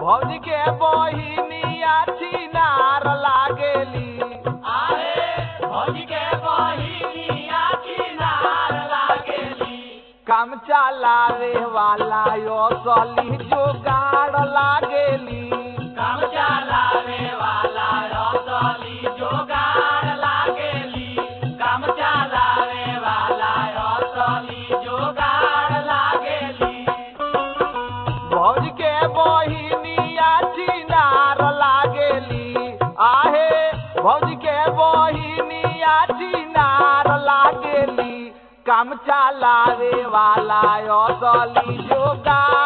भौजी के बहिनिया छिनार लागेली आहे भौजी के बहिनिया किनार लागेली काम चलावे वाला यो सली जोगाड़ लागेली काम चलावे वाला रसली जोगाड़ लागेली काम चलावे वाला रसली जोगाड़ लागेली भौज के बहिनिया छिनार लागेली आहे भौज के बहिनिया छिनार लागेली काम चलावे वाला यो सली जोगाड़